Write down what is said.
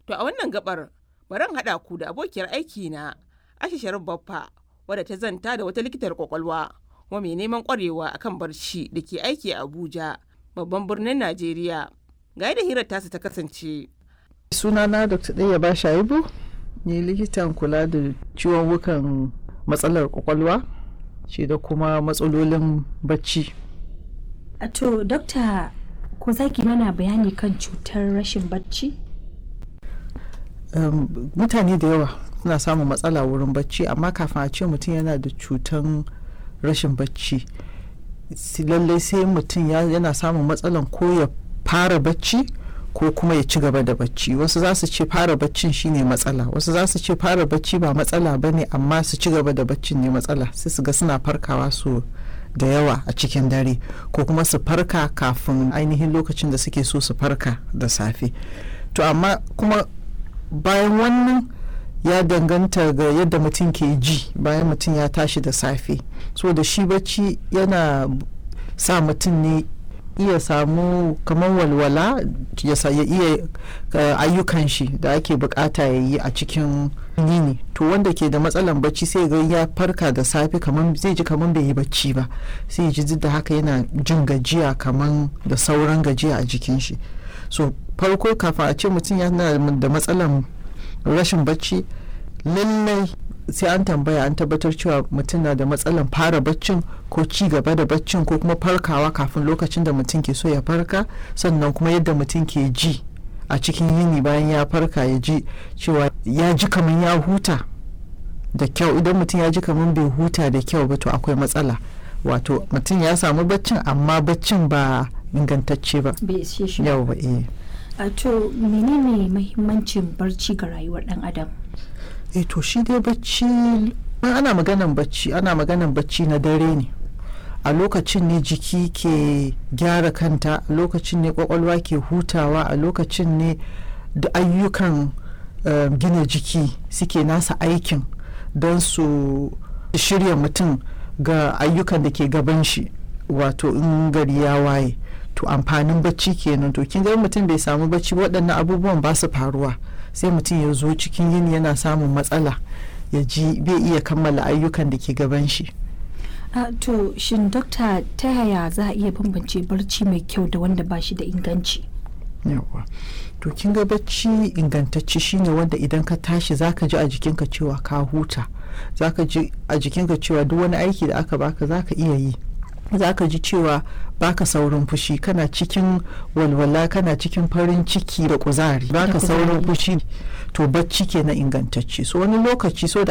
To a wannan gabar bari haɗa ku da abokiyar aiki na Aisha Sharif Baffa wadda ta zanta da wata likitar kwakwalwa kuma mai neman kwarewa akan barci da ke aiki a Abuja babban birnin Najeriya. Ga yadda hirar tasu ta kasance. sunana dr ɗaya ba shaibu ni likitan kula da ciwon wukan matsalar kwakwalwa shi da kuma matsalolin bacci A To, dokta ko za ki mana bayani kan cutar rashin bacci? um, mutane da yawa suna samun matsala wurin bacci amma kafin a ce mutum yana da cutan rashin bacci si- lallai sai mutum ya- yana samun matsalan ko ya fara bacci ko kuma ya ci gaba da bacci wasu za su ce fara baccin shine matsala wasu za su ce fara bacci ba matsala ba ne amma su ci gaba da baccin ne matsala sai su ga suna farkawa su da yawa a cikin dare ko kuma su farka kafin ainihin lokacin da suke so su farka da safe to amma kuma bayan wannan ya danganta ga yadda mutum ke ji bayan mutum ya tashi da safe so da shi bacci yana sa mutum ne iya samu kamar walwala ya sa- ya iya uh, ayyukan shi da ake bukata ya yi a cikin yini to wanda ke da matsalan bacci sai ga ya farka da safe kamar zai ji kamar bai yi bacci ba sai ya ji duk da haka yana jin gajiya kamar da sauran gajiya a jikin shi so farko kafin a ce mutum yana da matsalan rashin bacci lallai sai an tambaya an tabbatar cewa mutum na da matsalan fara baccin ko ci gaba da baccin ko kuma farkawa kafin lokacin da mutum ke so ya farka sannan kuma yadda mutum ke ji a cikin yini bayan ya farka ya ji cewa ya ji kamar ya huta da kyau idan mutum ya ji kamar bai huta da kyau ba to akwai matsala wato mutum ya samu baccin amma baccin ba ingantacce ba Bai ishe shi ba. yau ba eh A to, menene mahimmancin barci ga rayuwar ɗan adam? eh to shi dai bacci in ana maganan bacci ana maganan bacci na dare ne a lokacin ne jiki ke gyara kanta a lokacin ne kwakwalwa ke hutawa a lokacin ne da ayyukan eh, gina jiki suke nasa aikin don su shirya mutum ga ayyukan da ke gaban shi wato in gari ya waye to amfanin bacci kenan to kin ga in mutum bai samu bacci ba, waɗannan abubuwan ba su faruwa sai mutum ya zo cikin yini yana samun matsala ya ji bai iya kammala ayyukan da ke gaban shi A to, shin dokta ta yaya za a iya bambance barci mai kyau da wanda ba shi da inganci? yawa to kin ga bacci ingantacce shine wanda idan ka tashi zaka ji a jikinka cewa ka huta zaka ji a jikinka cewa duk wani aiki da aka baka zaka iya yi zaka ji cewa baka saurin fushi kana cikin walwala kana cikin farin ciki da kuzari baka kuzari. saurin fushi to bacci ke na ingantacce so wani lokaci so da